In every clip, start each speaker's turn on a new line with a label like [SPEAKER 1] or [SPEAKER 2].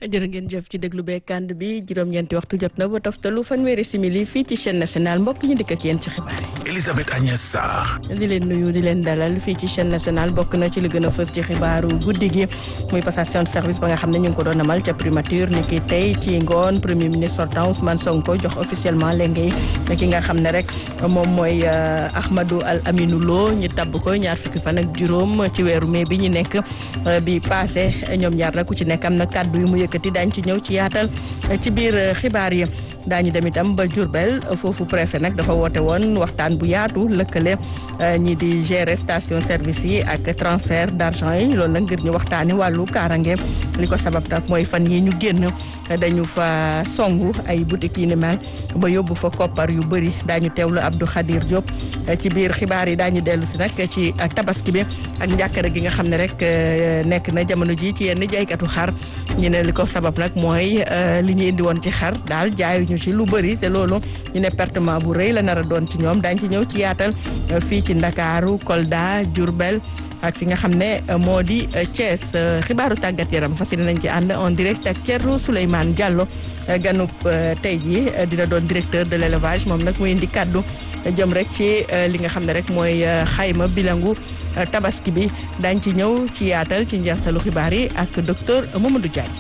[SPEAKER 1] jërë ngeen jëf ci déglu bee kànd bi juróom-ñeenti waxtu jot na ba toftalu fanweeri simili fii ci chaîne nationale mbokk ñu dikk ak yéen ci xibaar yi.
[SPEAKER 2] Elisabeth Agnès Sarr.
[SPEAKER 1] di leen nuyu di leen dalal fii ci chaîne nationale bokk na ci li gën a fës ci xibaaru guddi gi muy passation de service ba nga xam ne ñu ngi ko doon amal ca primature ni ki tey ci ngoon premier ministre sortant Ousmane Sonko jox officiellement léegi ki nga xam ne rek moom mooy Ahmadou Al Aminou Lo ñu tabb ko ñaar fukki fan ak juróom ci weeru mai bi ñu nekk bi passé ñoom ñaar nag ku ci nekk am na kàddu yu mu yëkkati daañu ci ñëw ci yaatal ci biir xibaar yi daañu dem itam ba Diourbel foofu préfet nag dafa woote woon waxtaan bu yaatu lëkkale ñi di gérer station service yi ak transfert d'argent yi loolu nag ngir ñu waxtaane wàllu kaarange li ko sabab nag mooy fan yi ñu génn dañu fa songu ay boutique yi ni mel ba yóbbu fa koppar yu bëri daañu teewlu Abdou Khadir Diop ci biir xibaar yi daañu dellu si nag ci tabaski bi ak njàkkare gi nga xam ne rek nekk na jamono ji ci yenn jaaykatu xar ñu ne li ko sabab nag mooy li ñu indi woon ci xar daal jaayuñu ci lu bëri te loolu ñu ne pertement bu rëy la nar a doon ci ñoom daañu ci ñëw ci yaatal fii ci Ndakaaru Kolda Diourbel ak fi nga xam ne moo di Thiès xibaaru tàggat yaram fas yéene nañ ci ànd en direct ak Thierno Souleymane Diallo ganub tey jii dina doon directeur de l'élevage moom nag muy indi kaddu jëm rek ci li nga xam ne rek mooy xayma bilangu tabaski bi daañ ci ñëw ci yaatal ci njeextalu xibaar yi ak docteur Mamadou Diagne.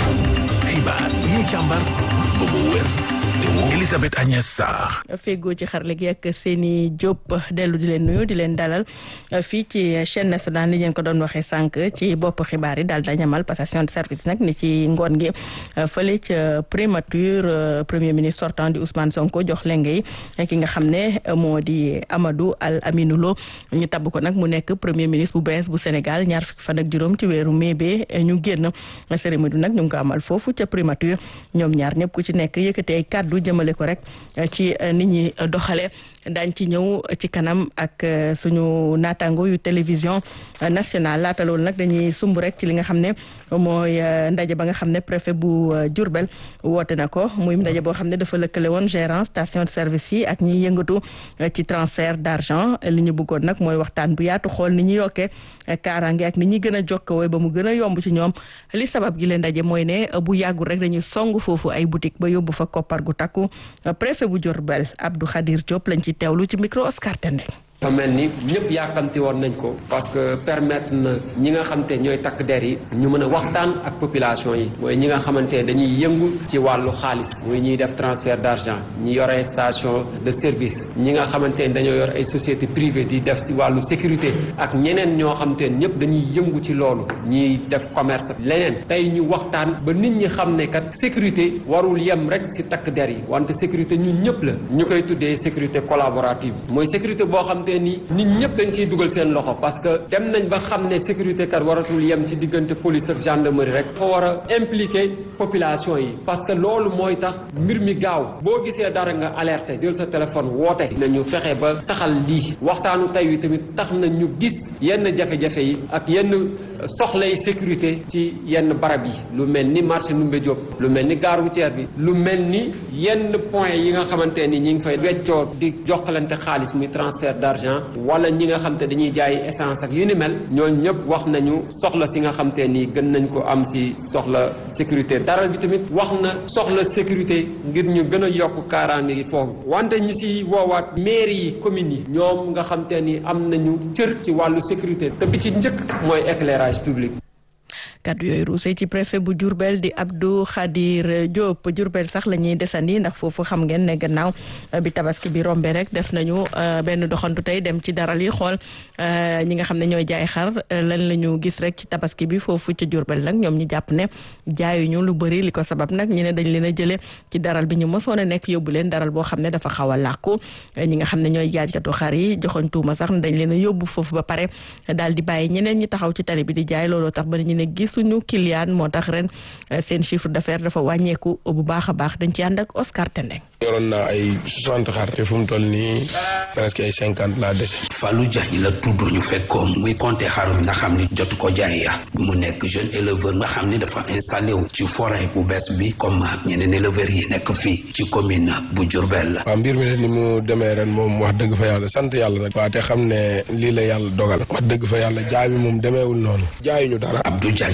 [SPEAKER 2] xibaar yi ñu càmbar ba mu wér te woo Elisabeth Agnès Sarr.
[SPEAKER 1] feggoo ci xarale gi ak seeni Diop dellu di leen nuyu di leen dalal fii ci chaîne nationale ni ngeen ko doon waxee sànq ci bopp xibaar yi daal dañu amal passation de service nag ni ci ngoon gi fële ca primature premier ministre sortant di Ousmane Sonko jox lenge yi ki nga xam ne moo di Amadou Al Aminou Lo ñu tabb ko nag mu nekk premier ministre bu bees bu Sénégal ñaar fukki fan ak juróom ci weeru mai bi ñu génn cérémonie nag ñu ngi ko amal foofu ca primature ñoom ñaar ñëpp ku ci nekk yëkkatee ay kàddu jëmale ko rek ci nit ñi doxale daañ ci ñëw ci kanam ak suñu naataango yu télévision nationale laata loolu nag dañuy sumb rek ci li nga xam ne mooy ndaje ba nga xam ne préfet bu Diourbel woote na ko muy ndaje boo xam ne dafa lëkkale woon gérant station de service yi ak ñiy yëngatu ci transfert d'argent li ñu bëggoon nag mooy waxtaan bu yaatu xool ni ñu yokkee kaaraange ak ni ñuy gën a jokkoo ba mu gën a yomb ci ñoom li sabab gi leen ndaje mooy ne bu yàggul rek dañuy song foofu ay boutique ba yóbbu fa koppar gu takku préfet bu Diourbel Abdou Khadir Diop lañ ci teewlu ci micro Oscar Tendeng
[SPEAKER 3] dafa mel ni ñëpp yaakamti woon nañ ko parce que permettre na ñi nga xamante ñooy takk der yi ñu mën a waxtaan ak population yi mooy ñi nga xamante dañuy yëngu ci wàllu xaalis muy ñuy def transfert d'argent ñi yore station de service ñi nga xamante ne dañoo yor ay société privée di def ci wàllu sécurité ak ñeneen ñoo xamante ne ñëpp dañuy yëngu ci loolu ñiy def commerce leneen tey ñu waxtaan ba nit ñi xam ne kat sécurité warul yem rek ci takk der yi wante sécurité ñun ñëpp la ñu koy tuddee sécurité collaborative mooy sécurité boo xam ni nit ñëpp dañ ciy dugal seen loxo parce que dem nañ ba xam ne sécurité kat waratul yem ci diggante police ak gendarmerie rek dafa war a impliquer population yi parce que loolu mooy tax mbir mi gaaw boo gisee dara nga alerter jël sa téléphone woote nañu fexe ba saxal lii waxtaanu tey wi tamit tax na ñu gis yenn jafe-jafe yi ak yenn soxlay sécurité ci yenn barab yi lu mel ni marché Ndoumbé Diop lu mel ni gare routière bi lu mel ni yenn point yi nga xamante ni ñi ngi fay weccoo di jokkalante xaalis muy transfert d'argent wala ñi nga xam te dañuy jaay essence ak yu ni mel ñooñu ñëpp wax nañu soxla si nga xam te ni gën nañ ko am si soxla sécurité daral bi tamit wax na soxla sécurité ngir ñu gën a yokk kaaraange gi foofu wante ñu si woowaat mairie yi communes yi ñoom nga xam te ni am nañu cër ci wàllu sécurité te bi ci njëkk mooy éclairage public
[SPEAKER 1] kaddu yooyu ruusee ci préfet bu Diourbel di Abdou Khadir Diop Diourbel sax la ñuy desandi ndax foofu xam ngeen ne gannaaw bi tabaski bi rombe rek def nañu benn doxantu tey dem ci daral yi xool ñi nga xam ne ñooy jaay xar lan la ñu gis rek ci tabaski bi foofu ci Diourbel nag ñoom ñu jàpp ne jaayuñu lu bëri li ko sabab nag ñu ne dañ leen a jëlee ci daral bi ñu mosoon a nekk yóbbu leen daral boo xam ne dafa xaw a làkku ñi nga xam ne ñooy jaaykatu xar yi joxoñ tuuma sax ne dañ leen a yóbbu foofu ba pare daal di bàyyi ñeneen ñi taxaw ci tali bi di jaay looloo tax ba ñu ne gisuñu client moo tax ren seen chiffre d'affaires dafa wàññeeku bu baax a baax dañ ci ànd ak Oscar Tendeng
[SPEAKER 4] yoroon naa ay soixante xar te fu mu toll nii presque ay cinquante laa dese.
[SPEAKER 5] Fallou Diagne la tudd ñu fekkoon muy compter xarum nga xam ni jotu ko jaay ya mu nekk jeune éleveur nga xam ni dafa installé wu ci forêt bu bees bi comme ñeneen éleveurs yi nekk fii ci commune bu Diourbel.
[SPEAKER 4] waaw mbir mi de ni mu demee ren moom wax dëgg fa yàlla sant yàlla rek. waa te xam ne lii la yàlla dogal. wax dëgg fa yàlla jaay bi moom demeewul noonu. jaayuñu dara.
[SPEAKER 5] Abdou Diagne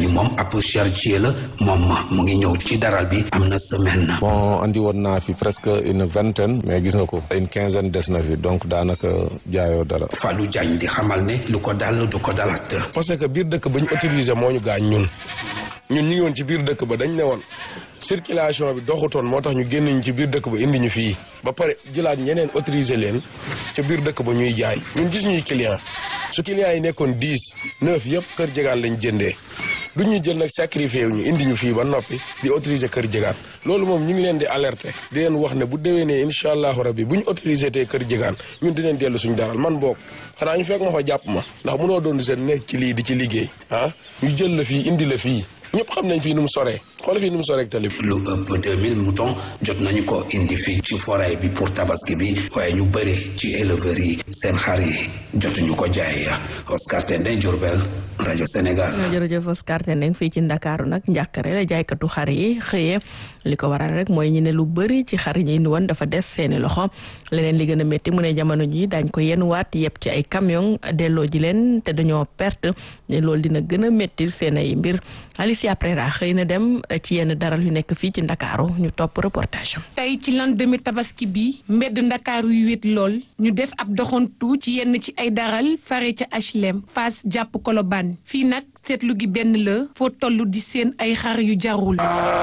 [SPEAKER 5] ni moom ab charretier la moom mu ngi ñëw ci daral bi am na semaine na
[SPEAKER 4] bon andi woon naa fi presque une vingtaine mais gis nga ko une quinzaine des na fi donc daanaka jaayoo dara
[SPEAKER 5] Fallou Diagne di xamal ne lu ko dal du ko dalaat
[SPEAKER 4] parce que biir dëkk ba ñu autorisé moo ñu gaañ ñun ñun ñu ngi woon ci biir dëkk ba dañ ne woon circulation bi doxutoon moo tax ñu génn ñu ci biir dëkk ba indi ñu fii ba pare jëlaat ñeneen autorisé leen ca biir dëkk ba ñuy jaay ñun gis ñuy client su client yi nekkoon dix neuf yëpp kër jegaan lañ jëndee du ñu jël nag sacrifié wu ñu indi ñu fii ba noppi di autoriser kër jegaan loolu moom ñu ngi leen di alerter di leen wax ne bu déwénee incha allahu rabbi bu ñu autorisé tee kër jegaan ñun dinañ dellu suñu daral man boog xanaa ñu fekk ma fa jàpp ma ndax mënoo doon seen nekk ci lii di ci liggéey ah ñu jël la fii indi la fii ñëpp xam nañ fii nu mu soree xool fii nu mu soree ak tali bi
[SPEAKER 5] lu ëpp 2000 moutons jot nañu ko indi fii ci forêt bi pour tabaski bi waaye ñu bëri ci éleveurs yi seen xar yi jotuñu ko jaay Oscar Tendeng Diourbel rajo Sénégal.
[SPEAKER 1] jërëjëf Oscar Tendeng fii ci Ndakaaru nag njàkkare la jaaykatu xar yi xëyee li ko waral rek mooy ñu ne lu bëri ci xar yi ñu indi woon dafa des seeni loxo leneen li gën a métti mu ne jamono ji daañ ko yenuwaat yëpp ci ay camion delloo ji leen te dañoo perte ne loolu dina gën a métti seen ay mbir Alicia Prera xëy na dem ci yenn daral yu nekk fii ci Ndakaaru ñu topp reportage am.
[SPEAKER 6] tey ci lendemain tabaski bi mbedd Ndakaaru yu wét lool ñu def ab doxantu ci yenn ci ay daral fare ca HLM Fass jàpp Colobane fii nag seetlu gi benn la foo toll di seen ay xar yu jarul.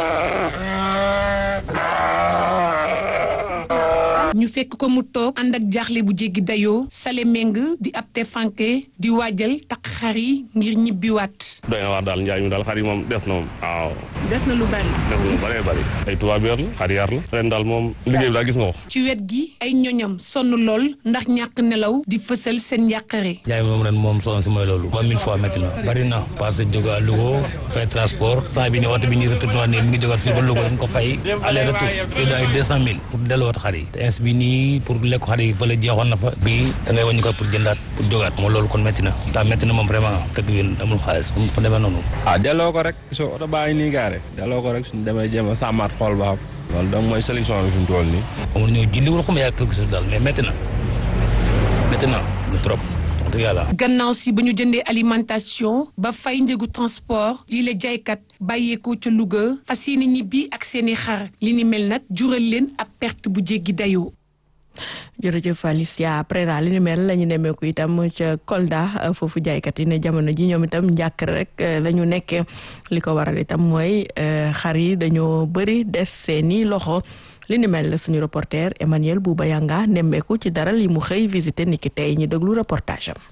[SPEAKER 6] ñu fekk ko mu toog ànd ak jaaxle bu jéggi dayoo sale meng di ab te fanke di waajal takk xar yi ngir ñibbiwaat.
[SPEAKER 7] doy na wax daal njaay mi daal xar yi moom des na moom waaw.
[SPEAKER 6] des na lu bari.
[SPEAKER 7] des na lu bëree bëri ay tubaab yar la xar yar la ren daal moom liggéey bi daal gis nga ko.
[SPEAKER 6] ci wet gi ay ñoñam sonn lool ndax ñàkk nelaw di fësal seen njàqare.
[SPEAKER 8] njaay moom ren moom sonn si mooy loolu. moom mille fois métti na bari na parce que jóge à Louga fay transport temps bi ni waxtu bi ñuy retourné ne mi ngi jógaat fii ba Louga dañ ko fay aller retour te ay deux cent mille pour delluwaat xar yi bi nii pour lekk xar yi fële jeexoon na fa bii da ngay wàññi ko pour jëndaat pour jógaat moom loolu kon métti na daa métti na moom vraiment dëkk bi amul xaalis fa demee noonu
[SPEAKER 9] ah delloo ko rek soo oto baa ngi nii gaare delloo ko rek suñu demee jéem a sàmmaat xool ba xam loolu donc mooy solution bi fi mu toll nii
[SPEAKER 8] xamul ñëw julliwul xam yaa quelque chose daal mais métti na métti na lu trop
[SPEAKER 6] gannaaw si ba ñu jëndee alimentation ba fay njëgu transport lii la jaaykat bàyyeekoo ca Louga fas yéene ñibbi ak seeni xar li ni mel nag jural leen ab perte bu jéggi dayoo.
[SPEAKER 1] jërëjëf Alicia après daal li ni mel la ñu nemmeeku itam ca Kolda foofu jaaykat yi ne jamono ji ñoom itam njàkk rek la ñu nekkee li ko waral itam mooy xar yi dañoo bëri des seeni loxo. li ni mel suñu reporter Emmanuel Bouba Yanga nemmeeku ci daral yi mu xëy visité niki tey ñu déglu reportage am.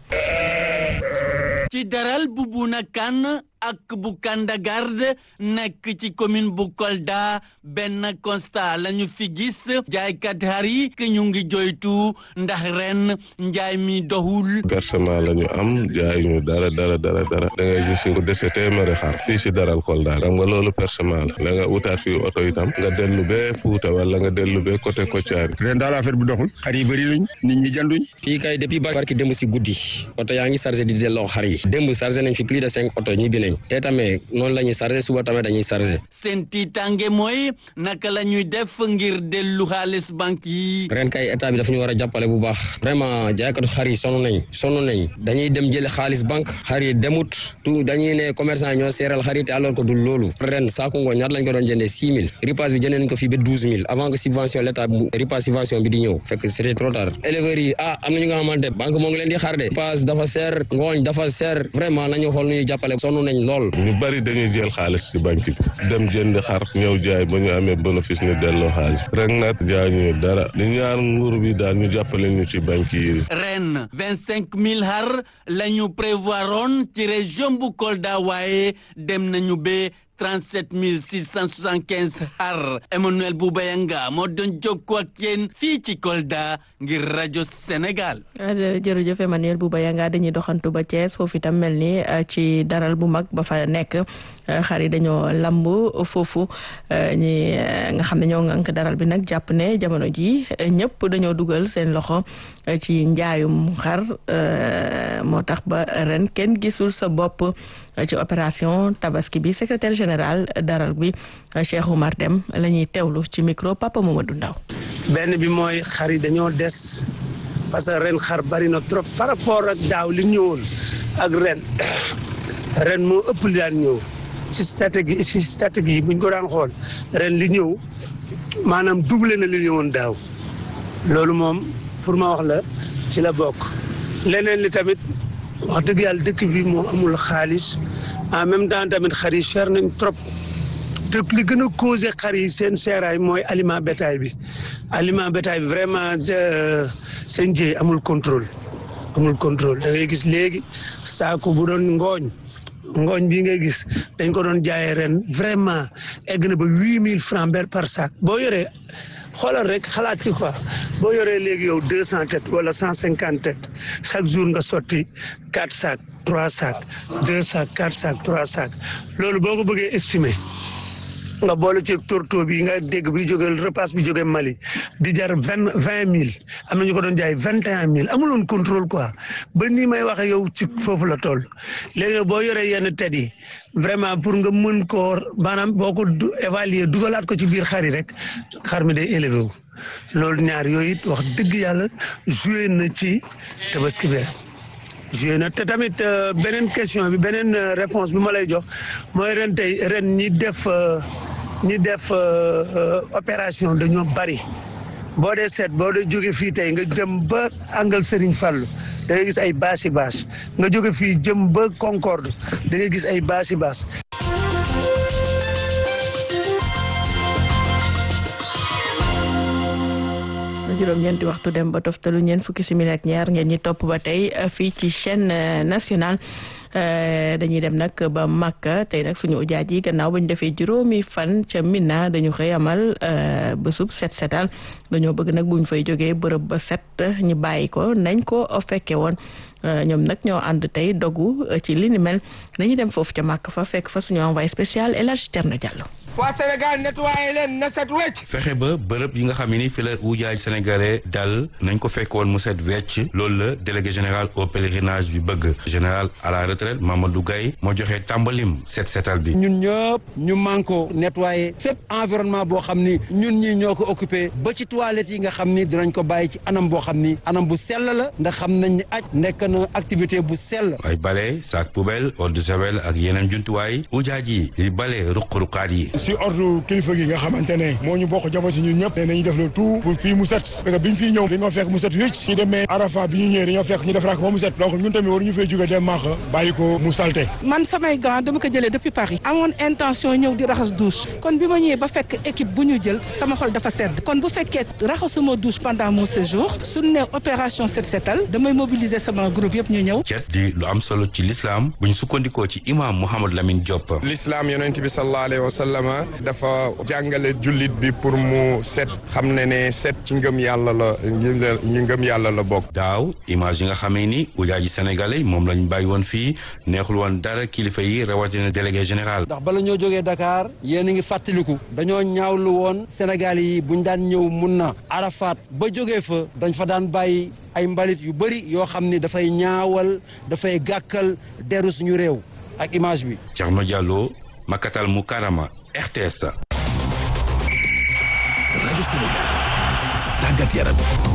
[SPEAKER 10] ci daral bu Buna Kan ak bu Kandagarde nekk ci commune bu Kolda benn constat la ñu fi gis jaaykat xar yi que ñu ngi joytu ndax ren njaay mi doxul.
[SPEAKER 4] versement la ñu am jaay ñu dara dara dara dara da ngay gis ko dese téeméeri xar fii si daral Kolda xam nga loolu versement la la nga wutaat fii oto itam nga dellu bee Fuuta wala nga dellu bee côté Kotiari.
[SPEAKER 11] ren daal affaire bi doxul xar yi bëri nañ nit ñi jënduñ.
[SPEAKER 12] fii kay depuis barki démb si guddi oto yaa ngi chargé di delloo xar yi démb chargé nañ fi plus de cinq oto ñibbi nañ te tamit noonu la ñuy chargé suba tamit dañuy chargé.
[SPEAKER 10] seen tiitange mooy naka la ñuy def ngir dellu xaalis banque yi.
[SPEAKER 12] ren kay état bi dafa ñu war a jàppale bu baax vraiment jaaykatu xar yi sonn nañ sonn nañ dañuy dem jële xaalis banque xar yi demut tout dañuy ne commerçant ñoo seeral xar yi te alors que du loolu ren saako ngooñ ñaata lañ ko doon jëndee six mille ripaas bi jëndee nañ ko fii ba douze mille avant que subvention l' état ripaas subvention bi di ñëw fekk c' était trop tard éleveurs yi ah am na ñu nga xamante banque moo ngi leen di xaar de ripaas dafa seer ngooñ dafa seer vraiment nañu xool nu ñuy jàppale sonn nañ lool
[SPEAKER 4] ñu bari dañuy jël xaalis ci banque bi dem jënd xar ñëw jaay ba ñu amee bénéfice ñu delloo xaalis rek nag jaay ñu dara li ñaar nguur bi daal ñu jàppale ñu ci banque yi.
[SPEAKER 10] ren vingt cinq mille xar la ñu prévoiroon ci région bu Kolda waaye dem nañu ba. 37 675 xar Emmanuel Boubayanga moo doon jokkoo ak yéen fii ci Kolda ngir rajo Sénégal.
[SPEAKER 1] jërëjëf Emmanuel Boubayanga dañuy doxantu ba Thiès foofu itam mel ni ci daral bu mag ba fa nekk xar yi dañoo lamb foofu ñi nga xam ne ñoo ngànk daral bi nag jàpp ne jamono ji ñëpp dañoo dugal seen loxo ci njaayum xar moo tax ba ren kenn gisul sa bopp ci opération tabaski bi secrétaire général daral bi Cheikh Oumar Dem la ñuy teewlu ci micro Papa Mamadou Ndaw
[SPEAKER 13] benn bi mooy xar yi dañoo des parce que ren xar bari na trop par rapport ak daaw li ñëwoon ak ren ren moo ëpp li daan ñëw ci stratégie ci stratégie buñ ko daan xool ren li ñëw maanaam doublé na li ñëwoon daaw loolu moom pour ma wax la ci la bokk leneen li tamit wax dëgg yàlla dëkk bi moo amul xaalis en même temps tamit xar yi cher nañ trop te li gën a causé xar yi seen seeraay mooy aliment bétail bi aliment bétail bi vraiment seen jëy amul contrôle amul contrôle da ngay gis léegi saako bu doon ngooñ ngooñ bi ngay gis dañ ko doon jaayee ren vraiment egg na ba huit mille francs ber par sac boo yoree xoolal rek xalaat ci quoi boo yoree léegi yow deux cent têtes wala cent cinquante têtes chaque jour nga sotti quatre sacs trois sacs deux sacs quatre sacs trois sacs loolu boo ko bëggee estimer nga boole ci torto bi nga dégg bi jóge repas bi jóge Mali di jar vingt vingt mille am na ñu ko doon jaay vingt et un mille amuloon contrôle quoi ba nii may waxe yow ci foofu la toll léegi boo yoree yenn tet yi vraiment pour nga mën koo maanaam boo ko évaluer dugalaat ko ci biir xar yi rek xar mi day élevé wu loolu ñaar yooyu it wax dëgg yàlla joué na ci tabaski bi joué na te tamit beneen question bi beneen réponse bi ma lay jox mooy ren tey ren ñi def ñi def opération dañoo bari boo dee seet boo dee jóge fii tey nga jëm ba angal Serigne Fallou da ngay gis ay bâche yi bâche nga jóge fii jëm ba Concorde da ngay gis ay bâche yi bâche
[SPEAKER 1] juróom-ñeenti waxtu dem ba toftalu ñeent fukki simili ak ñaar ngeen ñi topp ba tey fii ci chaîne nationale dañuy dem nag ba Makka tey nag suñu ujaaj yi gannaaw ba ñu defee juróomi fan ca Mina dañu xëy amal bésub set setal dañoo bëgg nag buñ fay jógee bërëb ba set ñu bàyyi ko nañ ko fekke woon ñoom nag ñoo ànd tey dogu ci li ni mel dañuy dem foofu ca Makka fa fekk fa suñu envoyé spécial El Hadj Thierno Diallo.
[SPEAKER 14] waa Sénégal nettoyé leen na set wecc
[SPEAKER 15] fexe ba bërëb yi nga xam ne ni fi la ujaaj sénégalais dal nañ ko fekk woon mu set wecc loolu la délégué général au pèlerinage bi bëgg général à la retraite Mamadou Gaye moo joxe tàmbalim set setal bi
[SPEAKER 16] ñun ñëpp ñu manko nettoyé fépp environnement boo xam ni ñun ñi ñoo ko occupé ba ci toilettes yi nga xam ni dinañ ko bàyyi ci anam boo xam ni anam bu sell la ndax xam nañ ni aj nekk na activité bu sell
[SPEAKER 15] ay bale sac poubelle eau de javel ak yeneen jumtuwaay ujaaj yi di bale ruq-ruqaat yi
[SPEAKER 17] si ordre kilifa gi nga xamante ne moo ñu bokk jamono si ñun ñëpp ne nañu def le tout pour fii mu set parce que biñ fii ñëw dañoo fekk mu set wécc si demee arafa bi ñu ñëwee dañoo fekk ñu def rak ba mu set donc ñun tamit waru ñu fay jóge dem maax bàyyi ko mu salte
[SPEAKER 18] man samay gants dama ko jëlee depuis Paris amoon intention ñëw di raxas douche kon bi ma ñëwee ba fekk équipe bu ñu jël sama xol dafa sedd kon bu fekkee raxasuma douche pendant mon séjour suñu ne opération set setal damay mobiliser sama groupe yëpp ñu ñëw
[SPEAKER 15] cet di lu am solo ci l'islam bu ñu sukkandikoo ci imam Mouhamadou Lamine Diop
[SPEAKER 19] l'islam yonent bi sallallahu alayhi wa sallam dafa jàngale jullit bi pour mu set xam ne ne set ci ngëm yàlla la ñi ngëm yàlla la bokk
[SPEAKER 15] daaw image yi nga xamee ni ujaaji sénégalais moom lañ bàyyi woon fii neexul woon dara kilifa yi rawatina délégué général
[SPEAKER 16] ndax bala ñoo jógee Dakar yéen a ngi fàttaliku dañoo ñaawlu woon Sénégal yi buñ daan ñëw mun na Arafat ba jógee fa dañ fa daan bàyyi ay mbalit yu bëri yoo xam ni dafay ñaawal dafay gàkkal deru suñu réew ak image bi
[SPEAKER 15] Thierno Diallo Makatal Mukarama RTS.
[SPEAKER 2] rajo Sénégal tàggat yaram.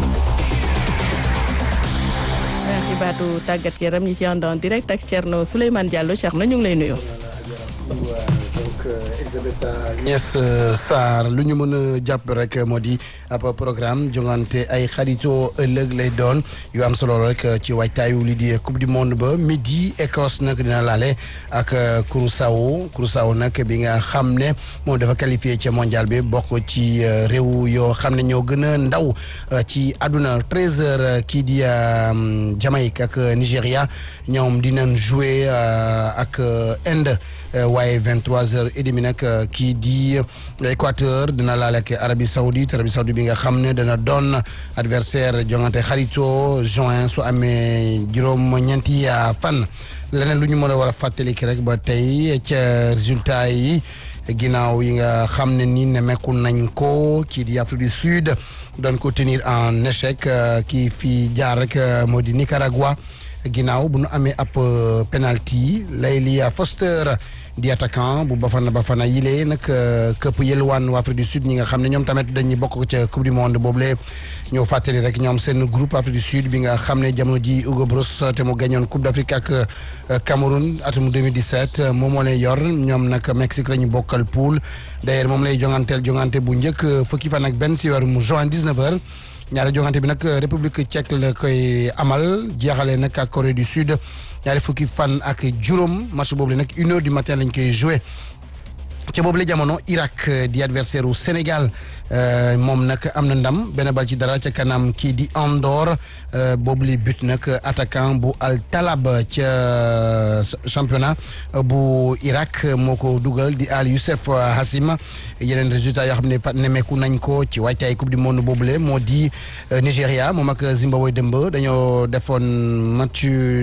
[SPEAKER 1] xibaatu tàggat yaram ñi ci ànd en direct ak Thierno Souleymane Diallo Thierno ñu ngi lay nuyu.
[SPEAKER 20] donc Elisabeth Agnès Sarr lu ñu mën a jàpp rek moo di ab programme jongante ay xaritoo ëllëg lay doon yu am solo rek ci waajtaayu li di coupe du monde ba midi Écosse nag dina laale ak Curaçao Curaçao nag bi nga xam ne moom dafa qualifié ca mondial bi bokk ci réew yoo xam ne ñoo gën a ndaw ci àdduna treize heures kii di Jamaïque ak Nigéria ñoom dinañ jouer ak Inde waaye vingt trois heures et demi nag kii di Équateur dina laale ak Arabie Saoudite Arabie Saoudite bi nga xam ne dana doon adversaire jongante xarito juin su amee juróom-ñeenti fan leneen lu ñu mën a war a fàttalik rek ba tey ca résultat yi ginnaaw yi nga xam ne ni nemmeeku nañ ko kii di Afrique du Sud doon ko tenir en échec kii fi jaar rek moo di Nicaragua ginnaaw bu nu amee ab penalty Layli Foster di attaquant bu Bafana Bafana yile nag këpp yëlwaan waa Afrique du Sud ñi nga xam ne ñoom tamit dañuy bokk ca coupe du monde boobule ñoo fàttali rek ñoom seen groupe Afrique du Sud bi nga xam ne jamono ji Hugo Broos te mu gañoon coupe d'Afrique ak Cameroun atum 2017 moom moo lay yor ñoom nag Mexique la ñu bokkal poule d'ailleurs moom lay jonganteel jongante bu njëkk fukki fan ak benn si weeru juin 19h ñaari jongante bi nag République tchèque la koy amal jeexale nag ak Corée du Sud ñaari fukki fan ak juróom match boobu la nag une heure du matin lañ koy joué ca boobu la jamono Irak di adversaire u Sénégal moom nag am na ndam benn bal ci dara ca kanam kii di Andorre boobu li but nag attaquant bu Al Talab ca championnat bu Irak moo ko dugal di Al Youssef Hassim yeneen résultat yoo xam ne nemeeku nañ ko ci waajtaay coupe du monde boobule moo di Nigéria moom ak Zimbabwe dëmb dañoo defoon match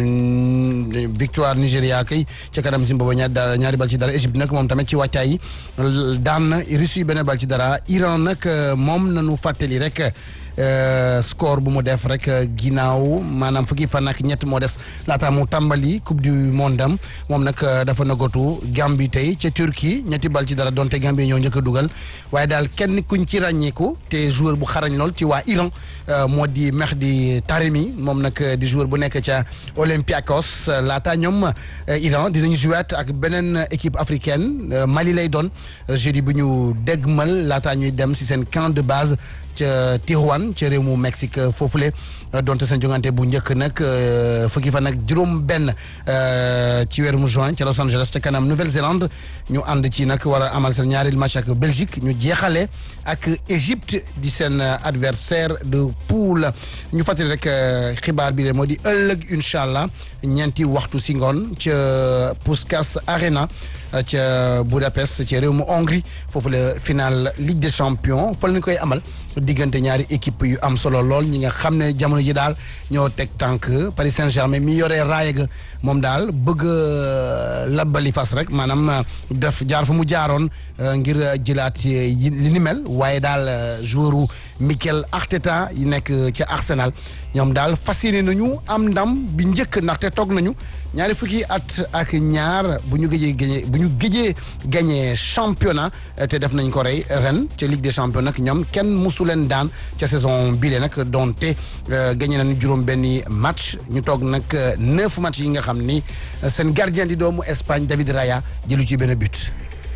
[SPEAKER 20] victoire Nigéria kay ca kanam Zimbabwe ñaari dara ñaari bal ci dara Égypte nag moom tamit ci waajtaay daan Russie benn bal ci dara Iran nag moom nañu fàttali rek score bu mu def rek ginnaaw maanaam fukki fan ak ñett moo des laata mu tàmbali coupe du monde am moom nag dafa nagatu Gambie tey ca Turquie ñetti bal ci dara donte Gambie ñoo njëkk a dugal waaye daal kenn kuñ ci ràññeeku te joueur bu xarañ lool ci waa Iran moo di Mehdi Taremi moom nag di joueur bu nekk ca Olympiakos laata ñoom Iran dinañ jouer ak beneen équipe africaine Mali lay doon jeudi bu ñu dégmal laata ñuy dem si seen camp de base ca Tijuana ca réew mu Mexique foofule donte seen jongante bu njëkk nag fukki fan nag juróom benn ci weeru mu juin ca Los Angeles ca kanam Nouvelle-Zélande ñu ànd ci nag war a amal seen ñaari match ak Belgique ñu jeexale ak Égypte di seen adversaire de poule ñu fàttali rek xibaar bi de moo di ëllëg incha allah ñeenti waxtu si ngoon ca Puskás Arena ca Budapest ca réew mu Hongrie foofu la final Ligue des champions fa la ñu koy amal diggante ñaari équipe yu am solo lool ñi nga xam ne jamono ji daal ñoo teg tànk Paris Saint-Germain mi yoree raaya ga moom daal bëgg labbali fas rek maanaam def jaar fa mu jaaroon ngir jëlaat yi li ni mel waaye daal joueur u Mikel Arteta yi nekk ca Arsenal ñoom daal fas yéene nañu am ndam bi njëkk ndaxte toog nañu ñaari fukki at ak ñaar bu ñu gëjee gagné bu ñu gëjee gagné championnat te def nañ ko rey ren ca Ligue des champions nag ñoom kenn musu leen daan ca saison bile nag donte gagné nañu juróom benni match ñu toog nag neuf match yi nga xam ni seen gardien di doomu Espagne David Raya jëlu ci benn but.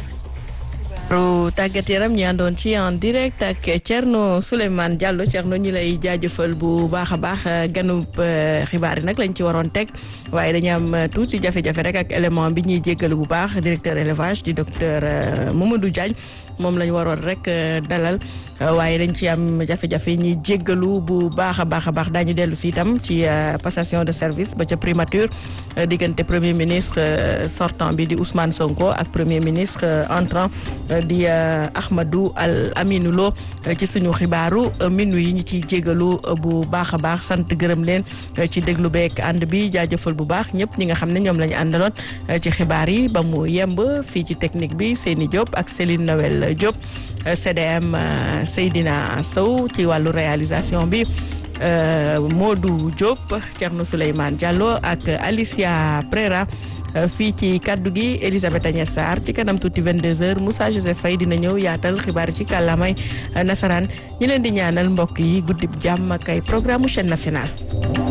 [SPEAKER 1] ru tàggat yaram ñi àndoon ci en direct ak Thierno Souleymane Diallo Thierno ñu lay jaajëfal bu baax a baax ganub xibaar yi nag lañ ci waroon teg waaye dañu am tuuti jafe-jafe rek ak élément bi ñuy jéggalu bu baax directeur élevage di docteur Mamadou Diagne moom lañ waroon rek dalal waaye dañ ci am jafe-jafe ñuy jéggalu bu baax a baax a baax daañu dellu si itam ci passation de service ba ca primature diggante premier ministre sortant bi di Ousmane Sonko ak premier ministre entrant di Ahmadou Al Aminou Lo ci suñu xibaaru minu yi ñu ciy jégalu bu baax a baax sant gërëm leen ci déglu beek ànd bi jaajëfal bu baax ñëpp ñi nga xam ne ñoom la ñu àndaloon ci xibaar yi ba mu yemb fii ci technique bi Seyni Diop ak Céline Noël Diop CDM Seydina Sow ci wàllu réalisation bi Modou Diop Thierno Souleymane Diallo ak Alicia Prera fii ci kaddu gi Elisabeth Agnès Sarr ci kanam tuuti 22h Moussa Joseph Faye dina ñëw yaatal xibaar ci kàllaamay nasaraan ñi leen di ñaanal mbokk yi guddib jàmm ak ay programme chaîne nationale